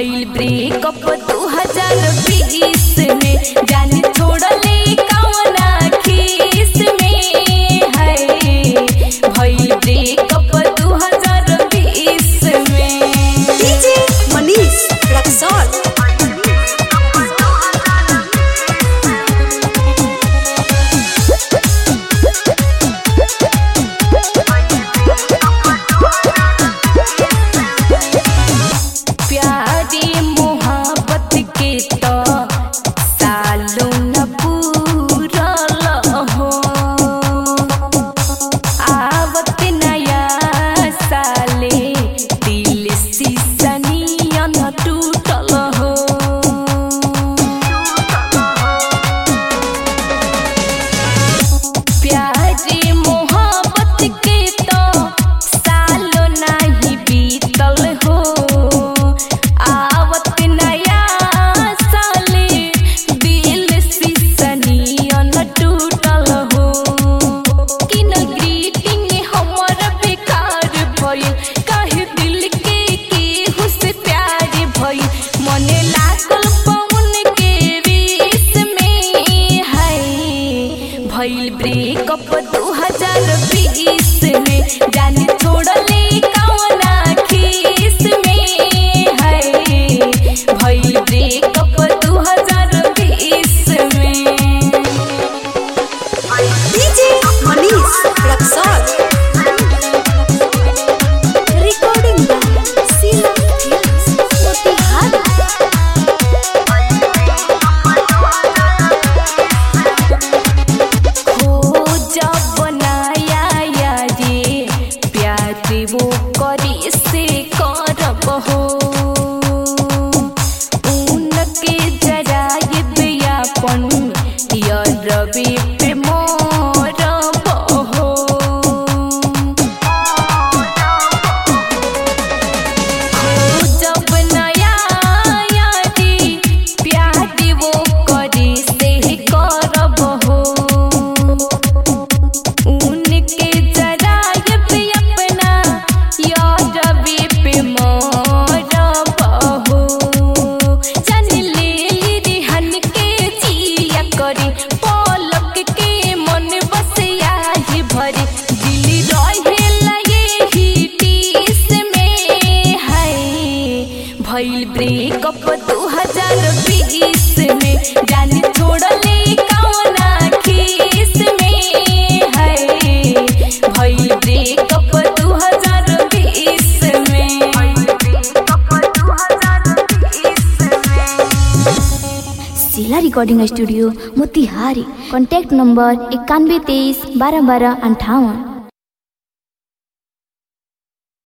भइल ब्रेकअप दू हजार बीस में जान छोड़ले कवना खीस में है भइल ब्रेकअप दू हजार बीस में डीजे मनीष रक्सौल प्यारी मोहब्बत के तो सालों न पूरल हो आवत नया साले दिल सीसनियन टूटल हो प्यारी मोहब्बत के तो सालो नाही बीतल हो आवत नया साले दिल सीसनियन टूटल हो किन ग्रीटिंग हमर बेकार भइल काहे दिल के केहू से प्यार भइल मने लागल पवन के विष में है भइल ब्रेकअप दू हजार बीस में जान छोड़ले कवना खीस में है भइल ब्रेकअप दू हजार बीस में DJ Manish Raxaul recording by Sheela films Motihari हो जब बनाया यारी प्यार वो करी से करब हो उनके जरा ये बियापन रवि पे मोरब हो हो जब नया यारी प्यारी वो करी से करब हो उनके जरा ये भी अपना यार रवि पे मोरब हो जान ले ली रिहन के जिया करी पलक के मन बस आही भरी दिल रहे लगे ही टीस में है भइल ब्रेकअप दू हजार बीस में जान छोड़ले कवना खीस में है भइल ब्रेकअप दू हजार बीस में Shila recording studio Motihari contact number इक्यानवे तेईस बारह बारह अंठावन